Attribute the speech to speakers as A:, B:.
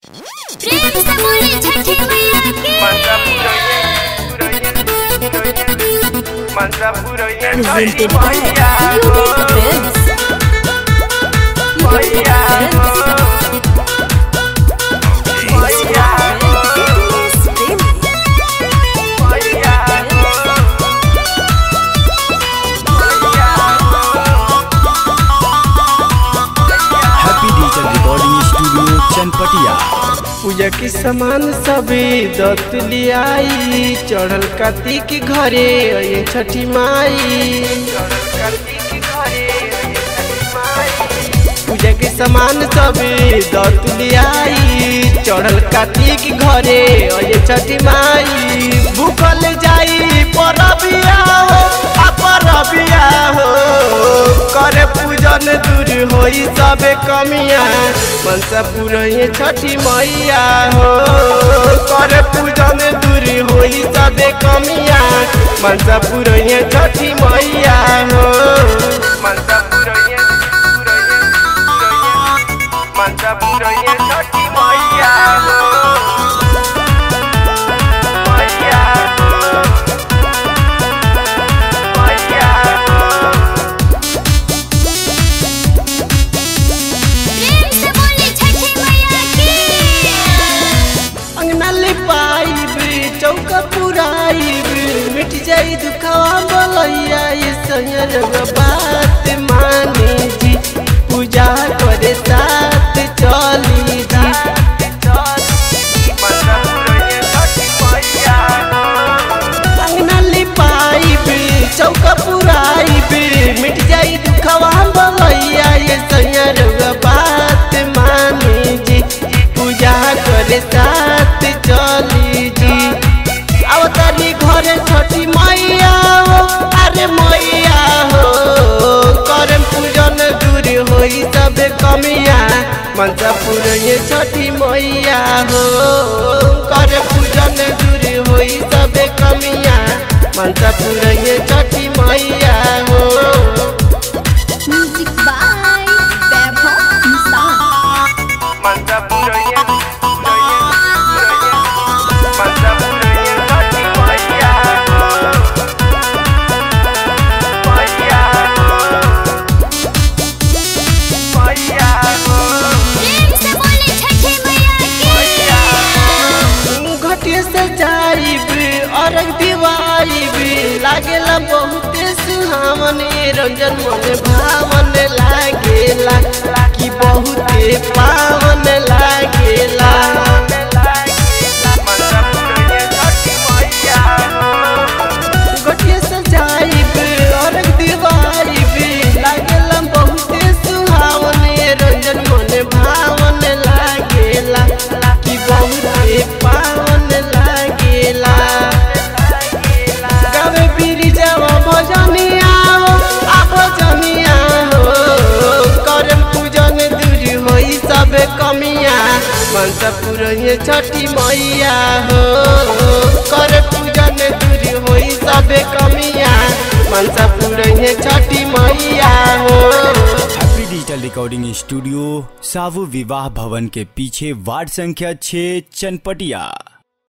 A: प्रेम से बोले छठी मैया की
B: Presented by Unique Films. Unique
C: happy digital recording studio Chanpatia
D: पूजा के सामान सबे दत लियाई चढ़ल कार्तिक घरे अये छठी माई पूजा के सामान सबे दत लियाई चढ़ल कार्तिक घरे अये छठी माई भूखल जाई परबिया हो आ परबिया हो करे पूजन दूर होई सबे कमिया मनसा पुरैये छठी मैया हो करे पूजन दूर होई सबे कमिया मनसा पुरैये छठी मैया हो मनसा पुरैये मनसा पुरैये छठी मैया हो मैया हो मैया हो
A: प्रेम से बोले छठी मैया की
D: अंगना ले पाइब चौका पुराइब मिट जाई दुखवा बोलैया ये संयर बात मानी जी पूजा करे साथ चली जी अंगना ले पाइब चौका पुराइब मिट जाई दुखवा बोलैया ये संयर बात मानी जी पूजा करे साथ चली जी अवतारी घरे छठी मैया हो अरे मैया हो करम पूजन दूर होई सब कमिया मनसा पुरैये छठी मैया हो करे पूजन दूर होई सब कमिया मनसा पुरैये छठी मैया हो
A: म्यूजिक बाय वैभव इंसान
D: मनसा पुरैये मनसा पुरैये छठी मैया हो मैया हो मैया हो
A: प्रेम से बोले छठी मैया की
D: घटिया से जाइब अरग दिवाइब लागेला बहुते सुहावन ए रंजन मन भावन लागेला कि बहुते पावन लागेला घटिया से जाइब अरग दिवाइब लागेला बहुते सुहावन ए रंजन मन भावन लागेला कि बहुते पावन लागेला गावे बिरी जावा भजनिया हो आ भजनिया हो करम पूजन दूर होई सब कमिया मनसा पुरैये छठी मैया हो कर पूजन दूर होई सब कमिया मनसा पुरैये छठी मैया हो
C: हैप्पी डिजिटल रिकॉर्डिंग स्टूडियो सावु विवाह भवन के पीछे वार्ड संख्या 6 चनपटिया